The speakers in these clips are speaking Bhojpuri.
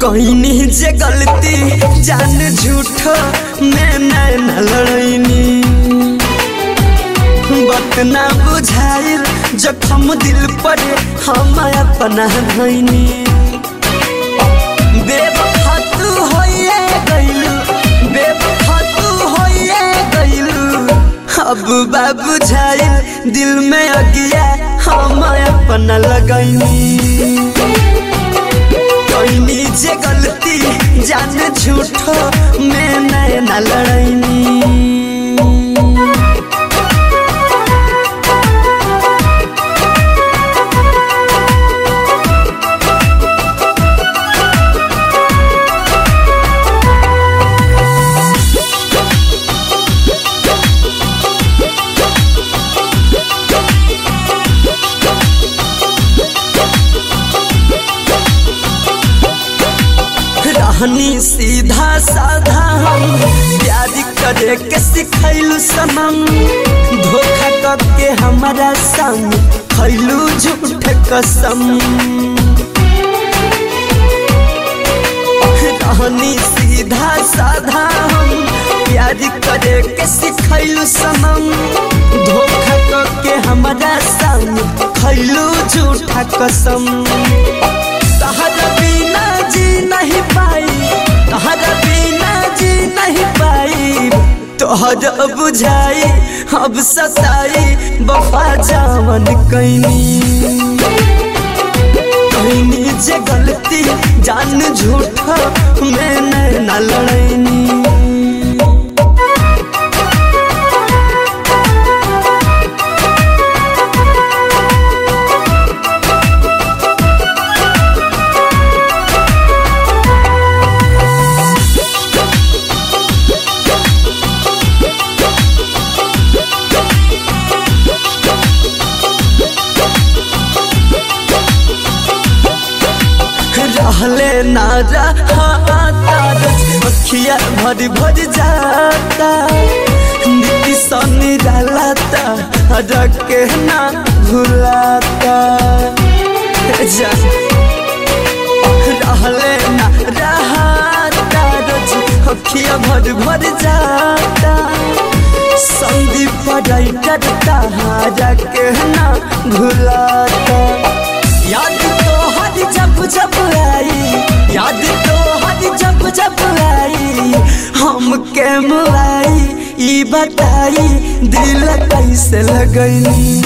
कहनी जे गलती जान झूठ मैं नैन लड़ैनी बात ना बुझाइल जखम दिल पर हम अपना धैनी बेवफा तू होइए गइलू बेवफा तू होइए गइलू अब बा बुझाइल दिल में अगिया हम अपना लगैनी कैनी जे गलती जान झूठो मैं नैना लड़ैनी रहनी सीधा साधा हम प्यार करे के सिखैलू सनम धोखा करके हमारा संग खैलू झूठ कसम रहनी सीधा साधा हम प्यार करे के सिखैलू सनम धोखा करके हमारा संग खैलू झूठा कसम तहरा बिना जी नहीं पाई तहरा बिना जी नहीं पाई तोहर बुझाई अब सताई बफा जावन कैनी कैनी जे गलती जान झूठा मैं नैना लड़ैनी रहले ना रहा अखिया भर भर जाता नीति सनी डालाता रखे ना भुलाता जा रहले ना रहा अखिया भर भर जाता संदीप राइटर तारा के ना भुलाता याद तो हर जब जब आई याद तो हर जब जब आई हम के मुलाई ई बताई दिल कैसे लगैनी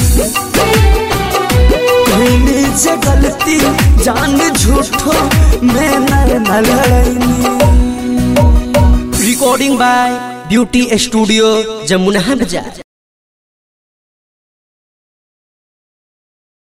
कहनी जे गलती जान झूठो मैं न लड़ैनी recording by beauty studio Jamuna बाजार